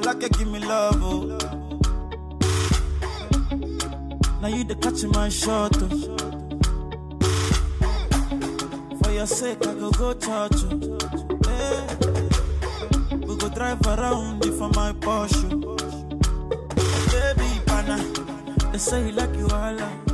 like you give me love, oh. Now you the catch my shot, oh. For your sake, I go go church, oh. Hey. We go drive around you for my Porsche. Baby, pana, they say you like you all.